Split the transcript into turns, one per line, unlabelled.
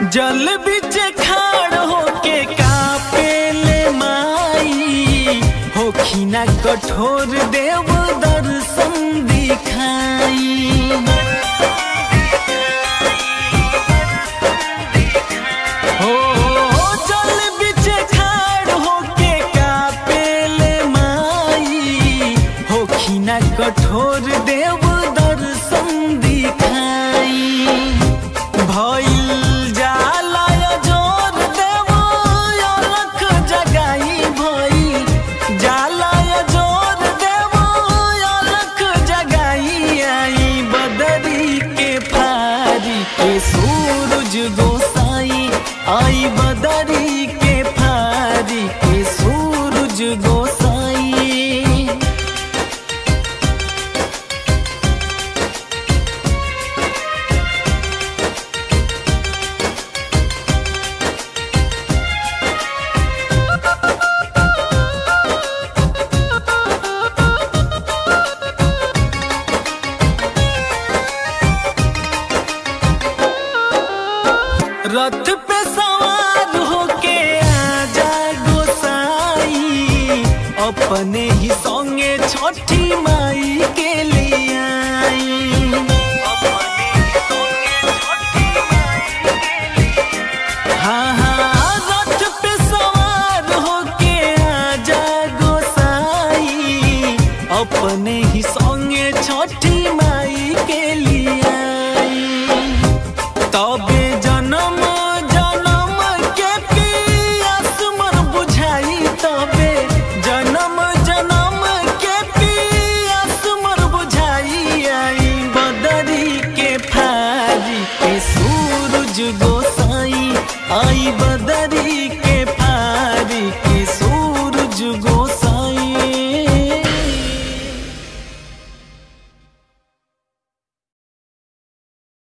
जल बिच खाड़ होके कापेले माई होखिना कठोर देव दर्शन दिखाई हो जल बिच खाड़ होके कापेले माई होखिना कठोर देव दर्शन दिखाई भइल जाला जोर देव अलख जगाई भइल जाला जोर देव अलख जगाई आई बदरी के फारी के सूरज गोसाई आई बदरी के फारी के सूरज गोसाई रथ पे सवार होके आजा गोसाई अपने ही संगे छठी माई